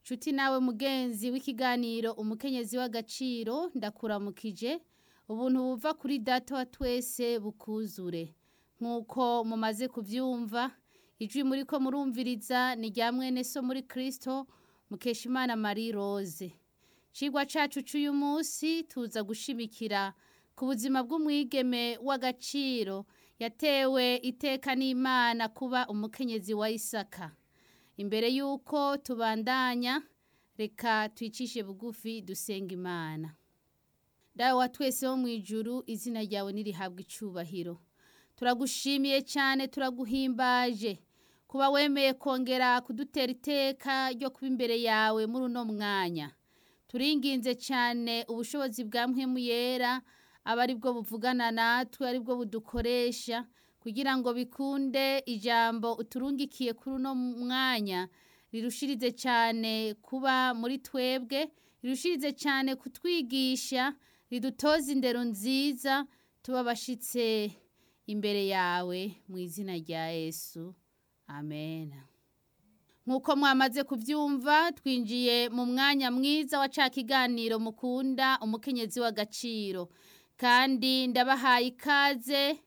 nshuti nawe mugenzi w'ikiganiro umukenyezi w'agaciro ndakuramukije ubuntu buva kuri data wa twese bukuzure nk'uko mumaze kubyumva ijwi muri ko murumviriza ni rya mwene so muri kirisito mukeshimana marie rose cigwa cacu c'uyu munsi tuza gushimikira ku buzima bw'umwigeme w'agaciro yatewe iteka n'imana kuba umukenyezi wa isaka imbere y'uko tubandanya reka twicishe bugufi dusenga imana dawe wa twese wo mu ijuru izina ryawe nirihabwa icubahiro turagushimiye cyane turaguhimbaje kuba wemeye kongera kudutera iteka ryo kuba imbere yawe muri uno mwanya turinginze cyane ubushobozi bwa mpwemu yera aba ari bwo buvugana natwe ari bwo budukoresha kugira ngo bikunde ijambo uturungikiye kuri uno mwanya rirushirize cyane kuba muri twebwe rirushirize cyane kutwigisha ridutoza indero nziza tuba abashyitse imbere yawe mu izina rya yesu amen nk'uko mwamaze kubyumva twinjiye mu mwanya mwiza wa ca kiganiro mukunda umukenyezi w'agaciro kandi ndabahaye ikaze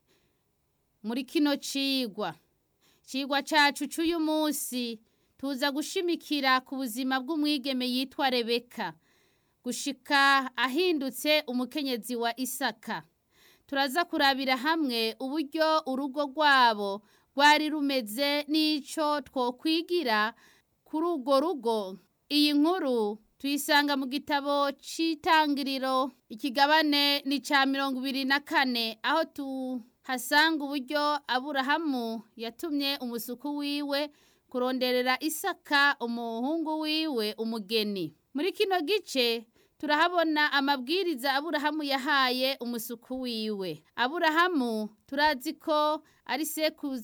muri kino cigwa cigwa cacu c'uyu munsi tuza gushimikira ku buzima bw'umwigeme yitwa rebeka gushika ahindutse umukenyezi wa isaka turaza kurabira hamwe uburyo urugo rwabo rwari rumeze n'ico twokwigira kuri urwo rugo iyi nkuru tuyisanga mu gitabo c'itangiriro ikigabane ni ca mirongo ibiri na kane aho tuhasanga uburyo aburahamu yatumye umusuku wiwe kuronderera isaka umuhungu wiwe umugeni muri kino gice turahabona amabwiriza aburahamu yahaye umusuku wiwe aburahamu turazi ko ari sekuruza